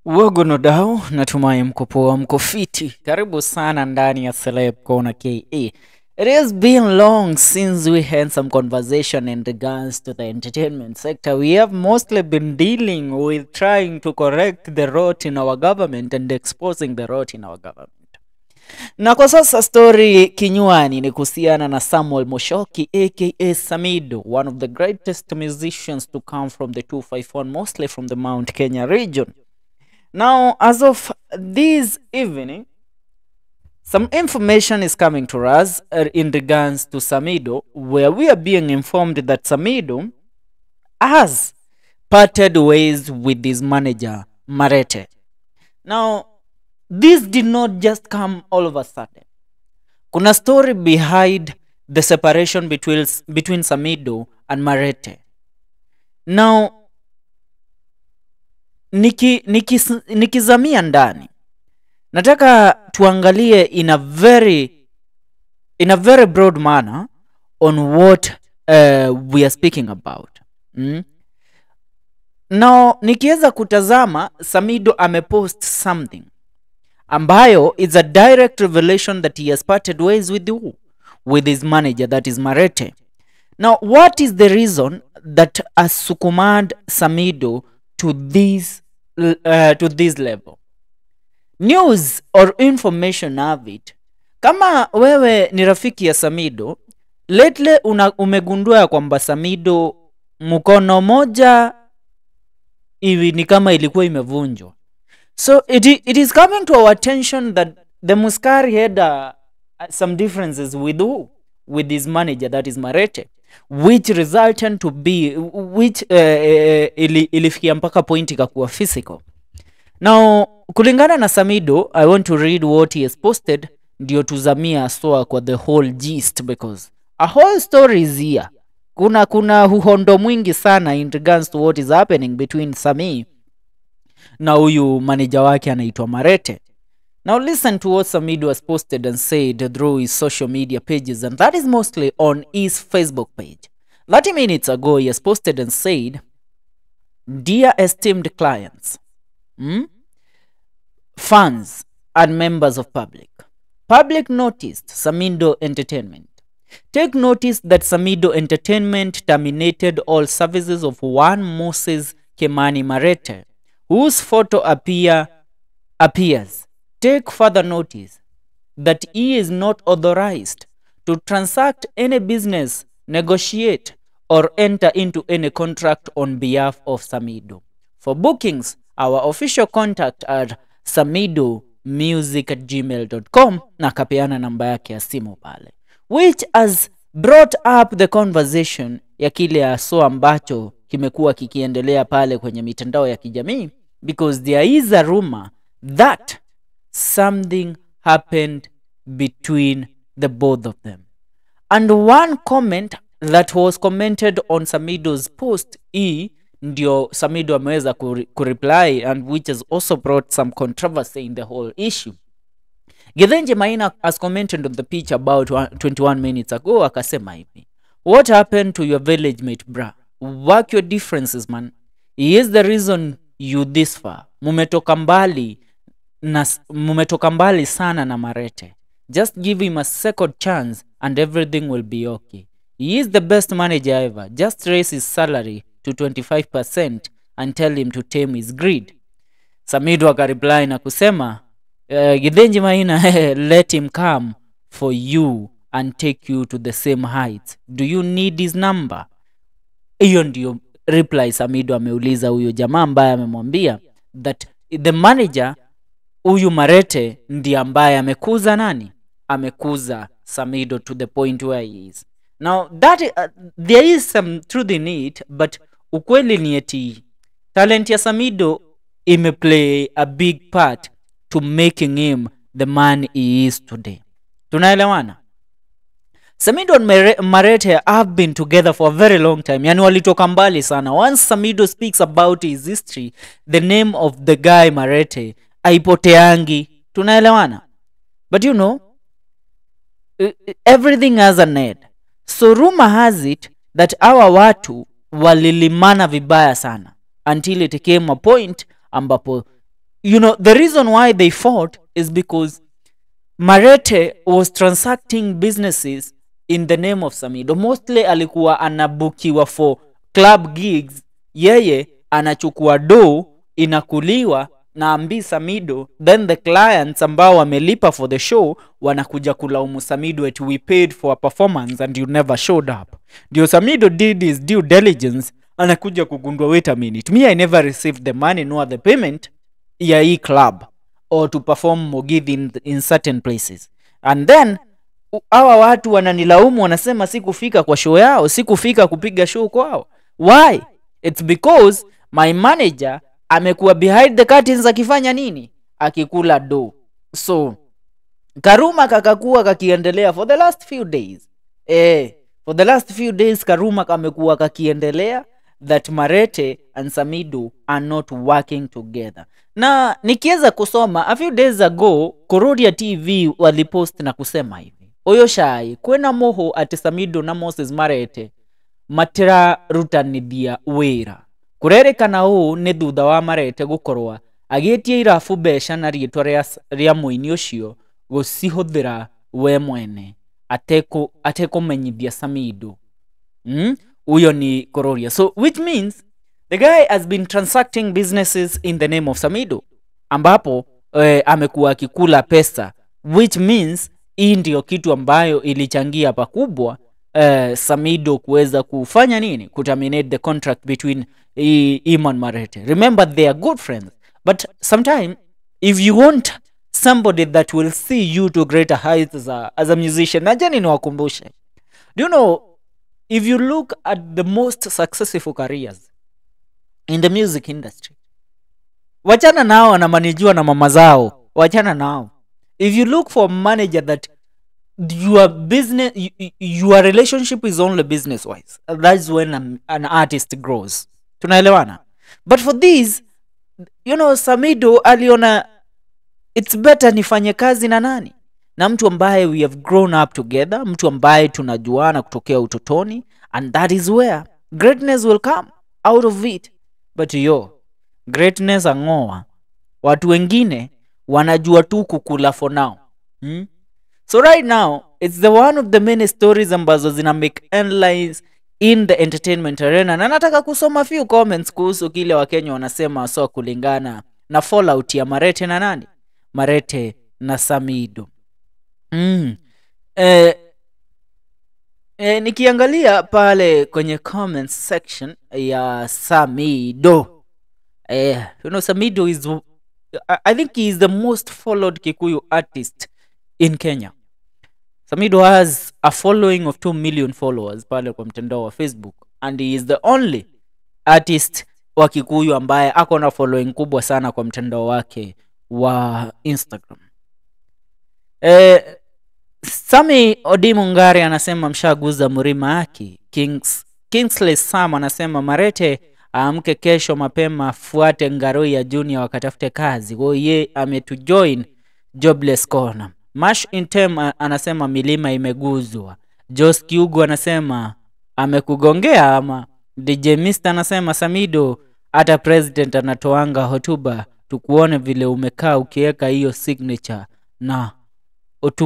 Wagonodau, natumai mko poa, mko fiti. Karibu sana ndani ya Celeb Corner KE. It has been long since we had some conversation in regards to the entertainment sector. We have mostly been dealing with trying to correct the rot in our government and exposing the rot in our government. Na kwa sasa story kinywani ni kuhusiana na Samuel Moshoki aka Samido, one of the greatest musicians to come from the 251, mostly from the Mount Kenya region. Now, as of this evening, some information is coming to us uh, in regards to Samido, where we are being informed that Samido has parted ways with his manager, Marete. Now, this did not just come all of a sudden. Kuna story behind the separation between, between Samido and Marete. Now, niki, niki, nikizamia ndani nataka tuangalie in a very in a very broad manner on what uh, we are speaking about mm? now nikiweza kutazama samido amepost something ambayo is a direct revelation that he has parted ways with who? with his manager that is marete now what is the reason that has sukumad samido to this l- uh, to this level news or information of it kama wewe ni rafiki ya samido lately una, umegundua ya kwamba samido mkono moja hivi ni kama ilikuwa imevunjwa so it, i- it is coming to our attention that the muskari had uh, some differences with who? with his manager that is marete which resulted to be which uh, uh, ili, ilifikia mpaka point ikakuwa physical now kulingana na samido i want to read what he has posted ndio tuzamia haswa kwa the whole gist because a whole story is here kuna kuna uhondo mwingi sana in regards to what is happening between sami na huyu maneja wake anaitwa marete now listen to what samido has posted and said through his social media pages and that is mostly on his facebook page 30 minutes ago he has posted and said dear esteemed clients hmm? fans and members of public. Public noticed Samido Entertainment. Take notice that Samido Entertainment terminated all services of one Moses Kemani Marete, whose photo appear, appears. Take further notice that he is not authorized to transact any business, negotiate, or enter into any contract on behalf of Samido. For bookings, our official contact at samidomusic at gmail.com na akapeana namba yake ya simu pale which has brought up the conversation ya kile aso ambacho kimekuwa kikiendelea pale kwenye mitandao ya kijamii because there is a rumor that something happened between the both of them and one comment that was commented on samido's post hii ndio samido ameweza kuri- kureply and which has also brought some controversy in the whole issue githenje maina has commented on the pitch about one- 21 minutes ago akasema hivi what happened to your village mate bra work your differences man he is the reason you this far mumetoka mbali na s- mumetoka mbali sana na marete just give him a second chance and everything will be okay he is the best manager ever just raise his salary to 25% and tell him to tame his greed samido akareply na kusema uh, githenji maina let him come for you and take you to the same heights do you need his number hiyo ndio reply samido ameuliza huyo jamaa ambaye amemwambia that the manager huyu marete ndiye ambaye amekuza nani amekuza samido to the point where he is now that uh, there is some truth in it but ukweli ni eti talent ya samido imeplay a big part to making him the man he is today tunaelewana Samido and Mere- Marete have been together for a very long time. Yani walitoka mbali sana. Once Samido speaks about his history, the name of the guy Marete aipoteangi. Tunaelewana? But you know, e- e- everything has an end. So rumor has it that hawa watu walilimana vibaya sana until it came a point ambapo you know the reason why they fought is because marete was transacting businesses in the name of samido mostly alikuwa anabukiwa for club gigs yeye anachukua do inakuliwa na ambi samido then the clients ambao wamelipa for the show wanakuja kulaumu samido at we paid for a performance and you never showed up ndio samido did his due diligence anakuja kugundua wait a minute me i never received the money nor the payment ya hii club or to perform mogithi in, in certain places and then u- hawa watu wananilaumu wanasema sikufika kwa show yao sikufika kupiga show kwao why its because my manager amekuwa behind the curtains akifanya nini akikula do so karuma kakakuwa kakiendelea for the last few days eh, for the last few days karuma kamekuwa kakiendelea that marete and samido are not working together na nikiweza kusoma a few days ago kororia tv walipost na kusema hivi uyo shai kwena moho ati samido na moses marete matirarutanithia wira kurerikana uu ni thutha wa marete gukorwa agietie irabu mbeca na rietwa ria- ria muini ucio gucihuthira we mwene ateku- atekumenyithia samido mm? huyo ni kororia so which means the guy has been transacting businesses in the name of samido ambapo eh, amekuwa akikula pesa which means hii ndio kitu ambayo ilichangia pakubwa eh, samido kuweza kufanya nini kuterminate the contract between I- iman marete remember they are good friends but sometime if you want somebody that will see you to greater heights as a, as a musician najani niwakumbushe do you know if you look at the most successful careers in the music industry wachana nao wanamanijiwa na mama zao wachana nao if you look for a manager that your business y- y- your relationship is only business wise that's when an, an artist grows tunaelewana but for this you know samido aliona it's better nifanye kazi na nani na mtu ambaye we have grown up together mtu ambaye tunajuana kutokea utotoni and that is where greatness will come out of it but yo greatness ang'oa watu wengine wanajua tu kukula for now hmm? so right now it's the one of the many stories ambazo zina make headlines in the entertainment arena na nataka kusoma few comments kuhusu kile wakenya wanasema so kulingana na fallout ya marete na nani marete na samido mm. eh, eh, nikiangalia pale kwenye comments section ya samido eh, you know samido is I- i think he is the most followed kikuyu artist in kenya samido has a following of 2 million followers pale kwa mtandao wa facebook and he is the only artist wa kikuyu ambaye ako na following kubwa sana kwa mtandao wake wa instagram eh, sami odimungari anasema mshaguza mrima aki Kings, kingsley sam anasema marete aamke kesho mapema afuate ngaroi ya junior wakatafute kazi woye ametujoin jobless corner mash intem a- anasema milima imeguzwa jos kiugu anasema amekugongea ama dj mr anasema samido hata president anatoanga hotuba tukuone vile umekaa ukiweka hiyo signature na otu,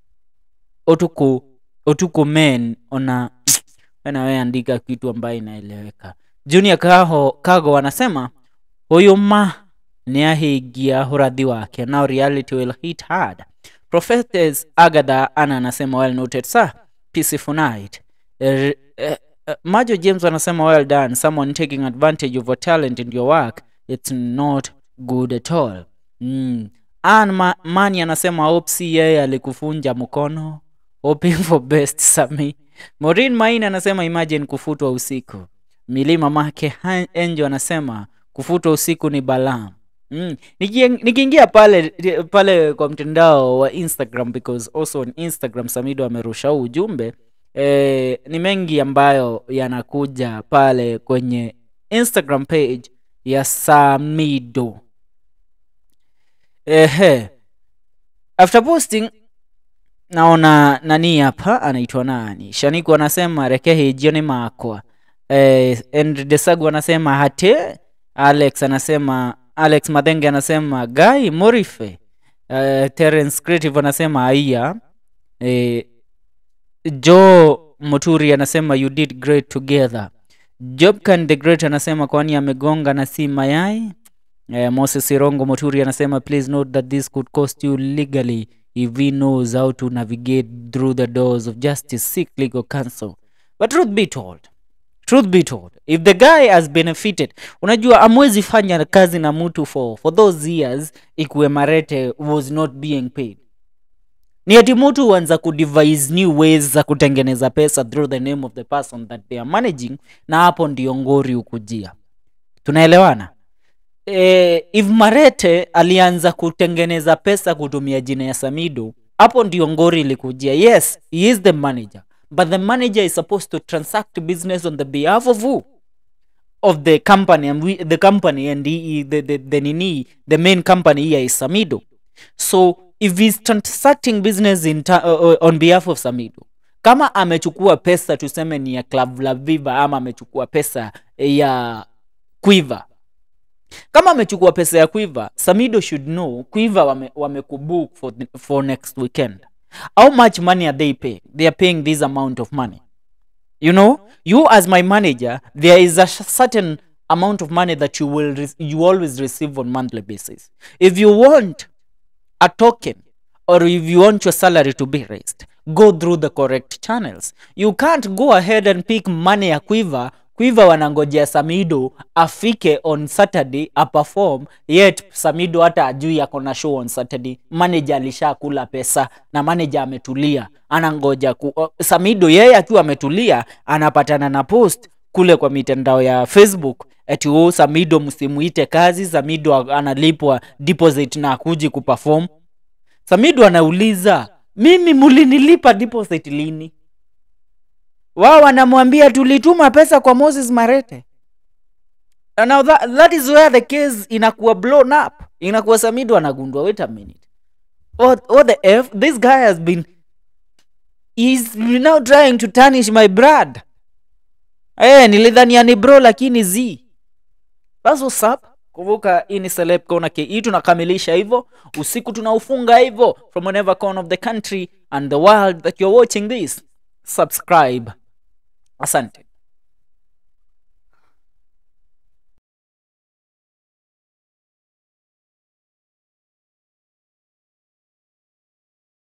otuku otuku men ona wenawe andika kitu ambayo inaeleweka junior kaho kago anasema huyu ma niahigia huradhi wake now reality will hit hard prophetess agatha ana anasema well noted sir peaceful night Er- eh, eh, majo james anasema well done someone taking advantage of your talent in your work it's not good at all mm. Ann Ma mani anasema opsi yeye alikufunja mkono hoping for best sami morin main anasema imagine kufutwa usiku milima make Han- enjo anasema kufutwa usiku ni balaa Mm. Nikien- nikiingia pale pale kwa mtandao wa instagram because also on instagram samido amerusha huu ujumbe eh, ni mengi ambayo yanakuja pale kwenye instagram page ya samido ehe after posting naona nani hapa anaitwa nani shaniku anasema rekehe jioni makwa eh, and desagu anasema hate alex anasema alex madhenge anasema guy morife uh, terence creative anasema aiya eh, joe moturi anasema you did great together jobkan the great anasema kwani amegonga na si mayai eh, moses irongo moturi anasema please note that this could cost you legally if he knows how to navigate through the doors of justice seek legal counsel but truth be told truth be told if the guy has benefited unajua amwezi fanya kazi na mtu for, for those years ikuwe marete was not being paid ni ati mtu huanza kudevise new ways za kutengeneza pesa through the name of the person that they are managing na hapo ndio ngori ukujia tunaelewana e, if marete alianza kutengeneza pesa kutumia jina ya samido hapo ndio ngori ilikujia yes he is the manager but the manager is supposed to transact business on the behalf of who of the company and we, the company and the, the, the, the nini the main company here is samido so if he's transacting business in ta, uh, uh, on behalf of samido kama amechukua pesa tuseme ni ya club la viva ama amechukua pesa ya quiver kama amechukua pesa ya quiver samido should know quiver wame, wamekubook for, the- for next weekend how much money are they paying they are paying this amount of money you know you as my manager there is a sh- certain amount of money that you will re- you always receive on monthly basis if you want a token or if you want your salary to be raised go through the correct channels you can't go ahead and pick money ya quiver quiver wanangojea samido afike on saturday aperform yet samido hata ajui ako na show on saturday manager alishakula pesa na manager ametulia anangoja ku, o- samido yeye akiwa ametulia anapatana na post kule kwa mitandao ya facebook ati oh, samido msimuite kazi samido analipwa deposit na akuji kuperform samido anauliza mimi mulinilipa deposit lini wao wanamwambia tulituma pesa kwa moses marete And now that, that is where the case inakuwa blown up inakuwa samido anagundua wait a minute what, what the f this guy has been he's now trying to tarnish my brad hey, nilidhania ni bro lakini z That's what's up. Kumbuka hii ni Celeb Corner KE tunakamilisha hivyo. Usiku tunaufunga hivyo from whatever corner of the country and the world that you're watching this. Subscribe. Asante.